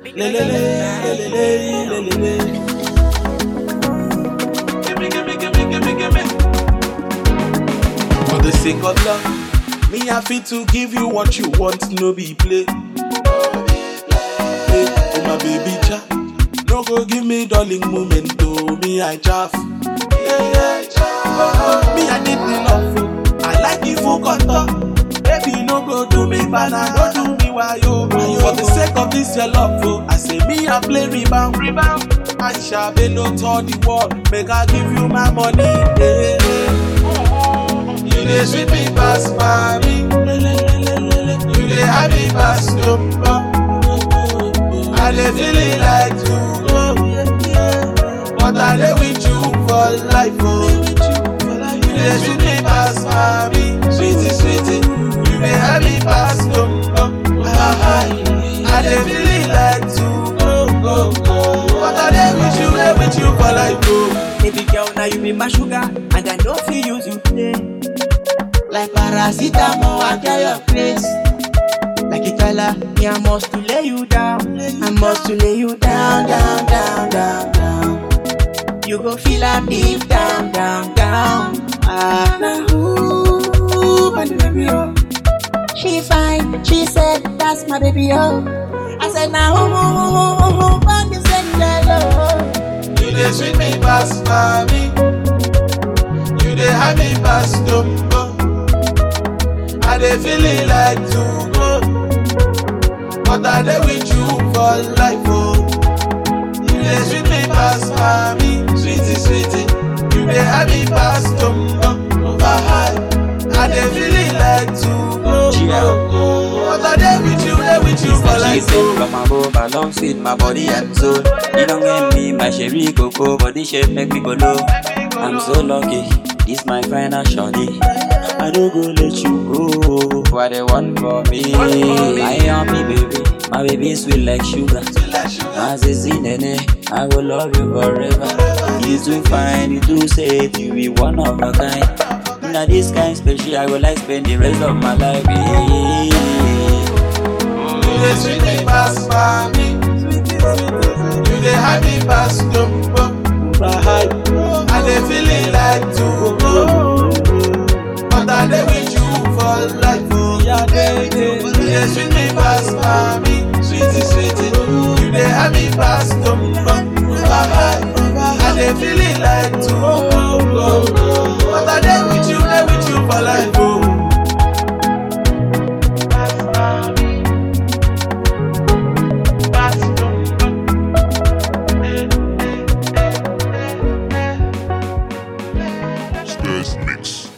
Le, le, le, le, le, le, le, le, le. Gimme, gimme, gimme, gimme, gimme. For the sake of love, me I fit to give you what you want, no be play. Hey, oh my baby cha, no go give me darling moment, oh me I chaff. Yeah, yeah, chaff. Oh, oh, me I need the love, oh. I like you full contour. Baby, no go do me bana, no do me wayo. For the sake of this your love, oh, I say me I play rebound, rebound. I shall be no to the world, make I give you my money. Yeah. You dey sweet me pass mommy, you dey happy pass number. I dey feel it like to go, but I dey with you for life. Oh. You dey sweet me pass mommy, sweetie sweetie, you dey happy pass number. I dey feel it like to go go go, but I dey with you, dey with you for life. Oh. Baby girl, now you be my sugar, and I know feel use you play. Like paracetamol, I get your place. Like a color, me I must to lay you down. I must to lay you down, down, down, down, down. You go feel am deep down, down, down. Ah, Now who, my baby, oh. She fine, she said, that's my baby, oh. I said, now who, who, who, who, who, who, when you said that, You dey sweet me pass mommy. You dey have me pass number. I dey feel it like to go, but I dey with you for life. Oh, you dey sweet me pass mommy, sweetie sweetie. You dey have me pass number over high. I dey feel it like to go, go, go, but I dey with you, dey with you for She life. said Oh. from above alongside my body and soul You don't get me my sherry cocoa Body shape make me go low I'm so lucky This my final shawty I don't go let you go What they want for me I am me baby My baby sweet like sugar As is in nene I will love you forever You too fine, you too safe You be one of a kind Now this kind special I will like spend the rest of my life yeah. You dey sweet me pass mommy. You dey have me pass number. I dey feel it like to go, but I dey with you for life. Oh. You dey sweet me pass mommy, sweetie sweetie. You dey have me pass number. I dey feel it like to go, but I dey with you, dey with you for life. Oh. Stairs Mix.